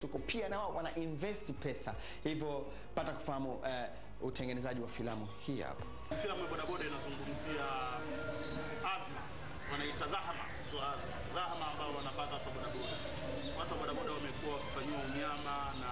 tuko pia na wao wana invest pesa, hivyo pata kufahamu eh, utengenezaji wa filamu hii hapa. Filamu ya bodaboda inazungumzia adhma, wanaita dhahama, sio adha, dhahama ambao wanapata watu wa bodaboda. Watu wa bodaboda wamekuwa wakifanyiwa unyama na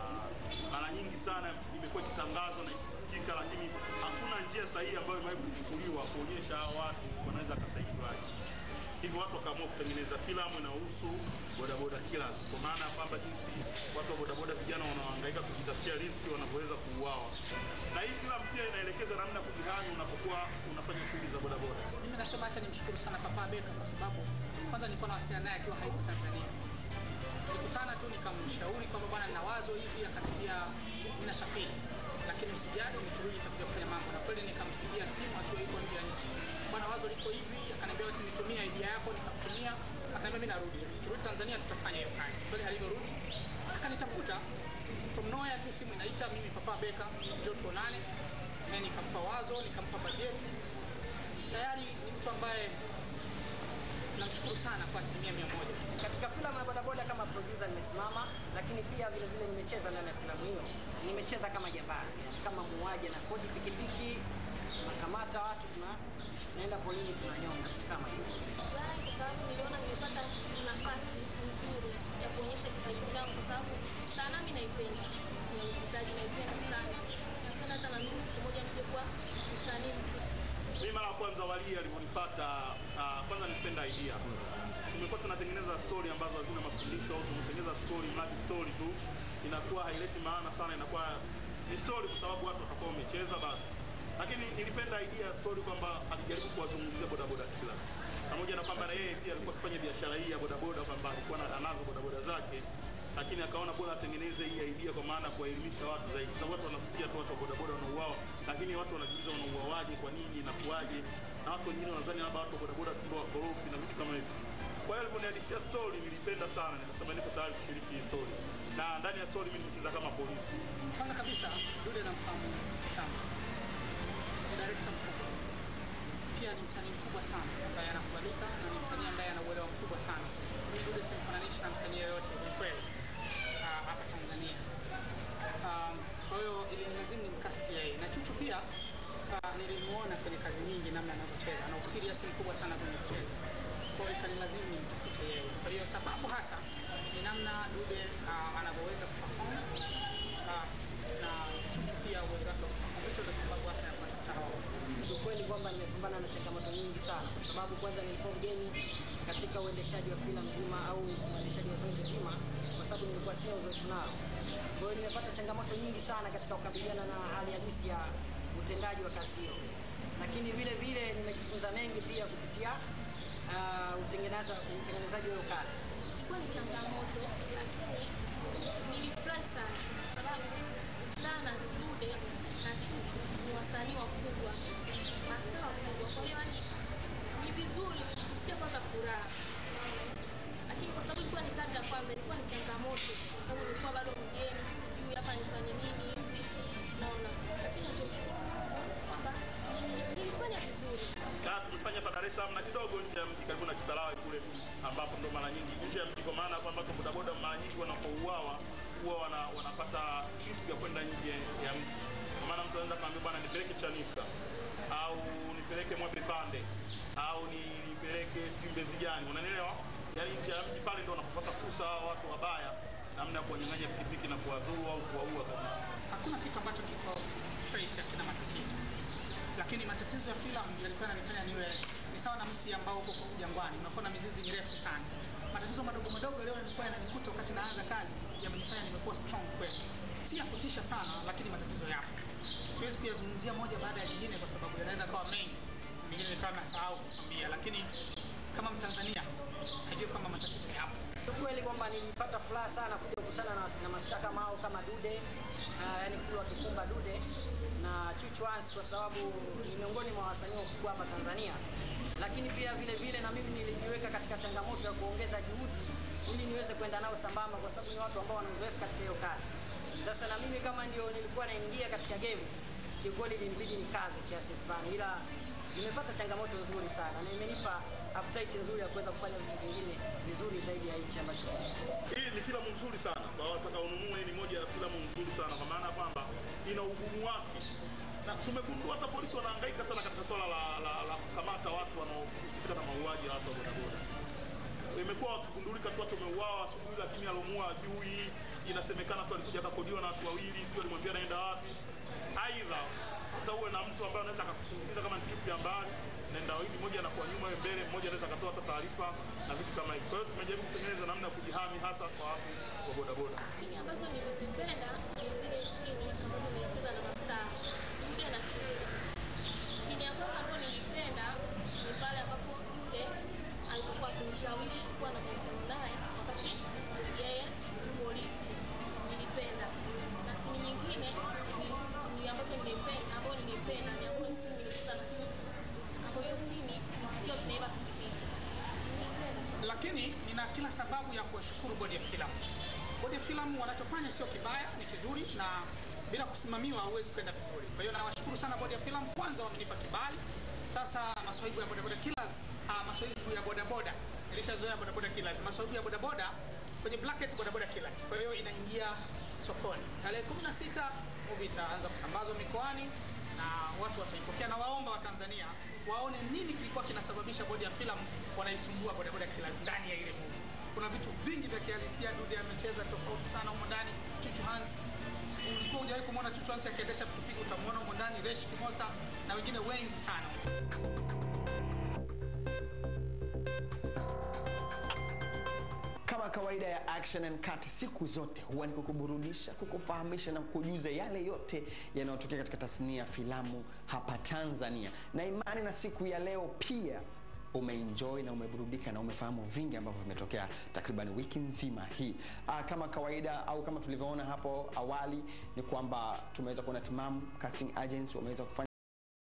mara nyingi sana imekuwa ikitangazwa na ikisikika, lakini hakuna njia sahihi ambayo imewahi kuchukuliwa kuonyesha hao watu wanaweza wakasaidiwaje. Hivyo watu wakaamua kutengeneza filamu inayohusu bodaboda killers, kwa maana ya kwamba jinsi watu wa bodaboda vijana wanaohangaika kujitafutia riziki wanavyoweza kuuawa. Na hii filamu pia inaelekeza namna ya kujihami unapokuwa unafanya shughuli za bodaboda. Mimi nasema acha nimshukuru sana Papa Beka kwa sababu kwanza nilikuwa nawasiliana naye akiwa hayuko Tanzania. Tulikutana tu nikamshauri kwamba bwana, nina wazo hivi, akaniambia mimi nasafiri, lakini usijali, nikirudi nitakuja kufanya mambo. Na kweli nikampigia simu akiwa yuko nje ya nchi, bwana, wazo liko hivi, akaniambia basi nitumie idea yako, nikamtumia, akaniambia mimi narudi, turudi Tanzania, tutafanya hiyo kazi. Kweli alivyorudi akanitafuta from nowhere tu, simu inaita, mimi Papa Beka, njoo tuonane. Na nikampa wazo, nikampa bajeti. Tayari ni mtu ambaye namshukuru sana kwa asilimia mia moja. Katika filamu ya bodaboda kama producer nimesimama, lakini pia vile vile nimecheza ndani ya filamu hiyo. Nimecheza kama jambazi, yani kama muuaji na kodi pikipiki, tunakamata watu, tuna tunaenda polini, tunanyonga, vitu kama hivyo. Furahi kwa sababu niliona nimepata nafasi nzuri ya kuonyesha kipaji changu, kwa sababu sanaa mimi naipenda, na uigizaji naipenda sana. Napenda hata na mimi siku moja nije kuwa msanii mkubwa. Mimi mara ya kwanza Wali alivyonifuata, uh, kwanza nilipenda idea. Tumekuwa tunatengeneza story ambazo hazina mafundisho au tunatengeneza story mradi story tu, inakuwa haileti maana sana, inakuwa ni story kwa sababu watu watakuwa wamecheza basi. Lakini nilipenda idea ya story kwamba alijaribu kuwazungumzia bodaboda kila pamoja na kwamba na yeye pia alikuwa akifanya biashara hii ya bodaboda, kwamba alikuwa na- anazo bodaboda zake lakini akaona bora atengeneze hii idea kwa maana ya kuwaelimisha watu zaidi, kwa sababu watu wanasikia tu watu wa bodaboda wanauawa, lakini watu wanajiuliza wanauawaje, kwa nini, inakuwaje? Na watu wengine wanadhani labda watu wa bodaboda tumbo wakorofi na vitu kama hivyo. Kwa hiyo aliponihadisia story nilipenda sana, nikasema niko tayari kushiriki hii story, na ndani ya story mimi nimecheza kama polisi. Kwanza kabisa Dude namfahamu kitambo, ni director mkubwa, pia ni msanii mkubwa sana ambaye anakubalika na ni msanii ambaye ana uelewa mkubwa sana. Mimi Dude simfananishi na msanii yoyote ni kweli ah, hapa Tanzania. Um, Kwa hiyo ilinilazimu nimkasti yeye na Chuchu pia ah, nilimuona kwenye kazi nyingi namna anavyocheza na userious mkubwa sana kwenye kucheza kwa hiyo ikanilazimu nimtafute yeye. Kwa hiyo sababu hasa ni namna Dude ah, anavyoweza kuperform ah, na Chuchu pia uwezo wake wa kuperform. Hicho ndio sababu hasa ya kuwatafuta hao. Kiukweli kwamba nimepambana na changamoto nyingi sana, kwa sababu kwanza nilikuwa mgeni katika uendeshaji wa filamu nzima au uendeshaji wa zoezi zima, kwa sababu nilikuwa sina uzoefu nao. Kwa hiyo nimepata changamoto nyingi sana katika kukabiliana na hali halisi ya utendaji wa kazi hiyo, lakini vile vile nimejifunza mengi pia kupitia uh, utengenezaji utengenezaji wa hiyo kazi. Ilikuwa ni changamoto, lakini nilifurahi sana kwa sababu Dana, Dude na Chuchu ni wasanii wakubwa, mastaa wakubwa. Kwa hiyo yani ni vizuri kusikia kwanza furaha, lakini kwa sababu ilikuwa ni kazi ya kwanza, ilikuwa ni changamoto kwa sababu nilikuwa bado mgeni, sijui hapa nifanye nini hivi, naona, lakini nachomshukuru Mungu kwamba nili- nilifanya vizuri. Kaa tumefanya hapa Dar es Salaam na kidogo nje ya mji karibu na Kisarawe kule, ambapo ndo mara nyingi nje ya mji, kwa maana ya kwamba watu wa bodaboda mara nyingi wanapouawa huwa wana, wanapata trip ya kwenda nje ya mji. Kwa maana mtu anaweza kaambia bwana, nipeleke Chanika au nipeleke Mwape Pande au ni- nipeleke sijui Mbezi gani, unanielewa? Yaani nje ya mji pale ndo wanapopata fursa hao watu wabaya, namna ya kuwanyang'anya pikipiki na kuwadhuru au kuwaua kabisa. Hakuna kitu ambacho kiko straight, hakina matatizo, lakini matatizo ya filamu yalikuwa yananifanya niwe ni sawa na mti ambao uko jangwani, unakuwa na mizizi mirefu sana. Matatizo madogo madogo leo yalikuwa yananikuta wakati naanza kazi, yamenifanya nimekuwa strong kweli, si ya kutisha sana, lakini matatizo yapo. Siwezi kuyazungumzia moja baada ya jingine kwa sababu yanaweza kawa mengi, mengine nikawa nasahau kukwambia, lakini kama Mtanzania najua kwamba matatizo yapo. Ukweli kwamba nilipata furaha sana kuja kukutana na, na mastaa kama hao kama Dude uh, yani kule wakikumba Dude na Chuchu Hans kwa sababu ni miongoni mwa wasanii wakubwa hapa Tanzania, lakini pia vile vile na mimi nilijiweka katika changamoto ya kuongeza juhudi ili niweze kwenda nao sambamba, kwa sababu ni watu ambao wana uzoefu katika hiyo kazi. Sasa na mimi kama ndio nilikuwa naingia katika game, kiukweli ilinibidi nikaze kiasi fulani, ila nimepata changamoto nzuri sana na imenipa appetite nzuri ya kuweza kufanya vitu vingine vizuri zaidi ya hichi ambacho Hii ni filamu nzuri sana kwa wataka ununue. Hii ni moja ya filamu nzuri sana kwa maana kwamba ina ugumu wake, na tumegundua hata polisi wanahangaika sana katika swala la, la, la kukamata watu wanaohusika na mauaji ya watu wa bodaboda. Imekuwa wakigundulika tu watu wameuawa asubuhi, lakini alomuua ajui. Inasemekana tu alikuja akakodiwa na watu wawili, sijui alimwambia naenda wapi. Aidha hata uwe na mtu ambaye anaweza akakusindikiza kama ni trip ya mbali, naenda wawili, mmoja anakuwa nyuma, wewe mbele, mmoja anaweza akatoa hata taarifa na vitu kama hivyo. Kwa hiyo tumejaribu kutengeneza namna ya kujihami hasa kwa watu wa bodaboda. Sini ambazo nilizipenda ni zile sini ambazo nilicheza na mastaa Dude na Chuchu. Sini ya kwanza ambayo nilipenda ni pale ambapo Dude alipokuwa akinishawishi kuwa na mahusiano naye wakati yeye ni polisi. Nilipenda. Na sini nyingine ni- ni ambazo nilipenda ambayo nilipenda ni ambayo sini nilicheza na Chuchu. Kwa hiyo sini tukiwa tunaiba pikipiki. Nilipenda sana. lakini nina kila sababu ya kuwashukuru bodi ya filamu. Bodi ya filamu wanachofanya sio kibaya, ni kizuri na bila kusimamiwa huwezi kwenda vizuri. Kwa hiyo nawashukuru sana bodi ya filamu, kwanza wamenipa kibali. Sasa maswahibu ya bodaboda killers, ah, maswahibu ya bodaboda nilishazoea bodaboda killers, maswahibu ya bodaboda kwenye bracket bodaboda killers. Kwa hiyo inaingia sokoni tarehe 16 movie itaanza kusambazwa mikoani na watu wataipokea na waomba wa Tanzania waone nini kilikuwa kinasababisha bodi ya filamu wanaisumbua bodaboda killers ndani ya ile movie. Kuna vitu vingi vya kihalisia Dude amecheza tofauti sana humo ndani. Chuchu Hans ulikuwa hujawahi kumwona Chuchu Hans akiendesha pikipiki, utamwona humo ndani. Resh Kimosa na wengine wengi sana. Kama kawaida ya Action and Cut siku zote huwa ni kukuburudisha, kukufahamisha na kukujuza yale yote yanayotokea katika tasnia ya filamu hapa Tanzania. Na imani na siku ya leo pia umeenjoy na umeburudika na umefahamu vingi ambavyo vimetokea takriban wiki nzima hii. Aa, kama kawaida au kama tulivyoona hapo awali ni kwamba tumeweza kuona timamu casting agents wameweza kufanya